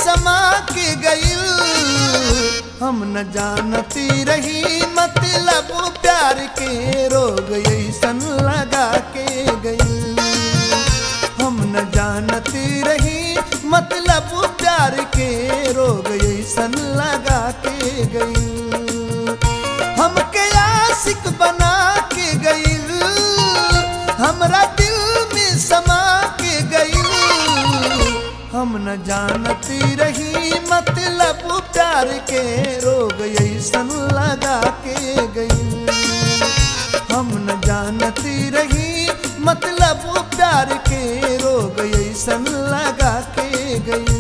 समा के गईल हम न जानती रही मतलब प्यार के रोग ऐसन लगा के गईल हम न जानती रही मतलब प्यार के रोग ऐसन लगा के गईल हमके आशिक बना के गईल हमरा दिल में समा के गईल हम न जानती रही मतलब प्यार के रोग ऐसन लगा के गईल हम न जानती रही मतलब प्यार के रोग ऐसन लगा के गई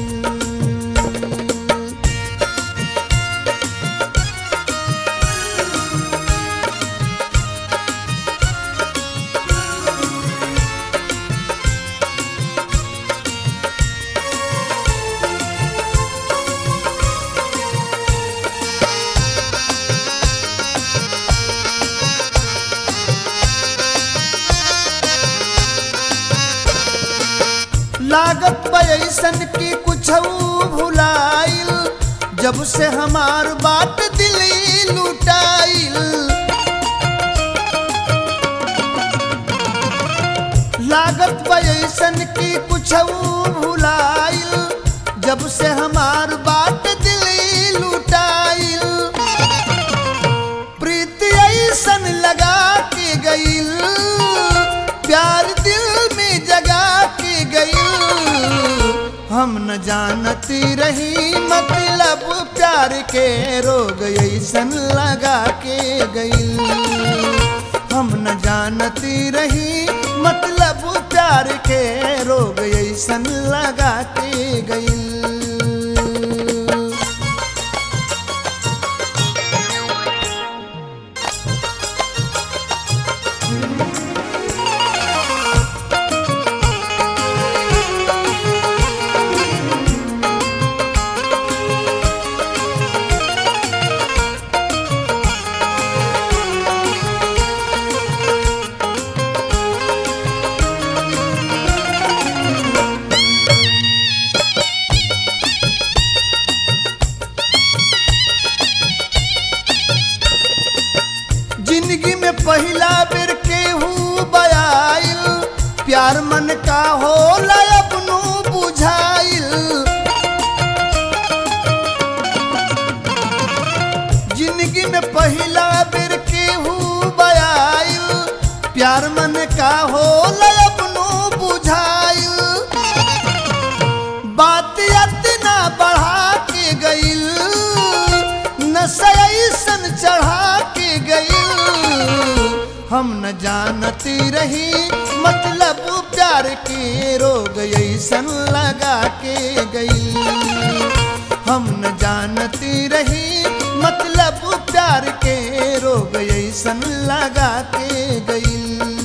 लागत पैसन की कुछ भुलाइल जब से हमार बात दिली लुटाइल लागत पैसन की कुछ भुलाइल जब से हमार बात दिली लुटाइल प्रीति ऐसन लगा के गईल प्यार दिल में जगा के गईल हम न जानती रही मतलब प्यार के रोग ऐसन लगा के गईल हम न जानती रही मतलब प्यार के रोग ऐसन लगा के गईल जिंदगी में पहला बेर केहू बयाइल प्यार मन का होला अपनू बुझाइल जिंदगी में पहला बेर केहू बयाइल प्यार मन का होला अपनू बुझाइल बात इतना बढ़ा के गईल नशा ऐसन चढ़ा के गईल हम न जानती रही मतलब प्यार के रोग ऐसन लगा के गईल हम न जानती रही मतलब प्यार के रोग ऐसन लगा के गईल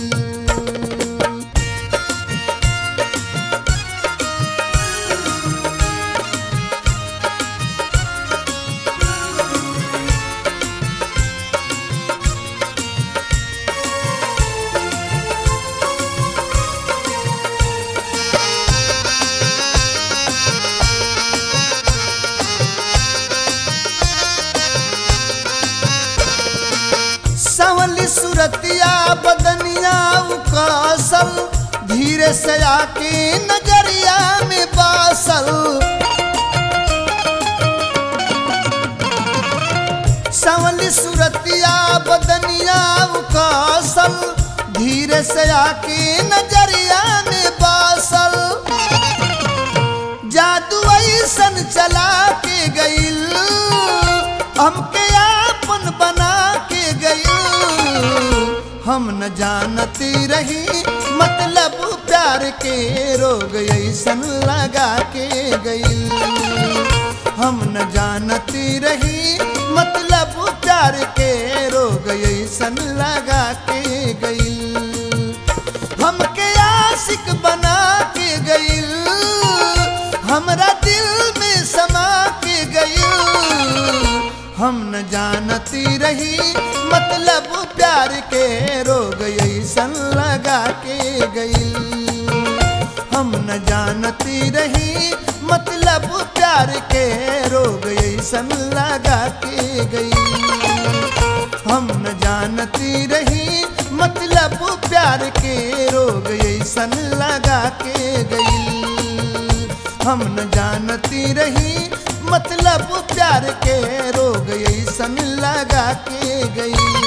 संवली सुरतिया बदनिया उकासल धीरे से आके नजरिया में बासल संवली सुरतिया बदनिया उकासल धीरे से आके नजरिया में बासल जादू ऐसन चला के गईल हमके आपन बना के गईल हम न जानती रही मतलब प्यार के रोग ऐसन लगा के गईल हम न जानती रही मतलब प्यार के रोग ऐसन लगा के गईल हमके आशिक बना के गईल हमरा दिल में समा के गईल हम न जानती रही मतलब प्यार के रोग ऐसन लगा के गईल हम न न जानती रही मतलब प्यार के रोग ऐसन लगा के गई हम न जानती रही मतलब प्यार के रोग ऐसन लगा के गई हम न जानती रही मतलब प्यार के रोग ऐसन लगा के गई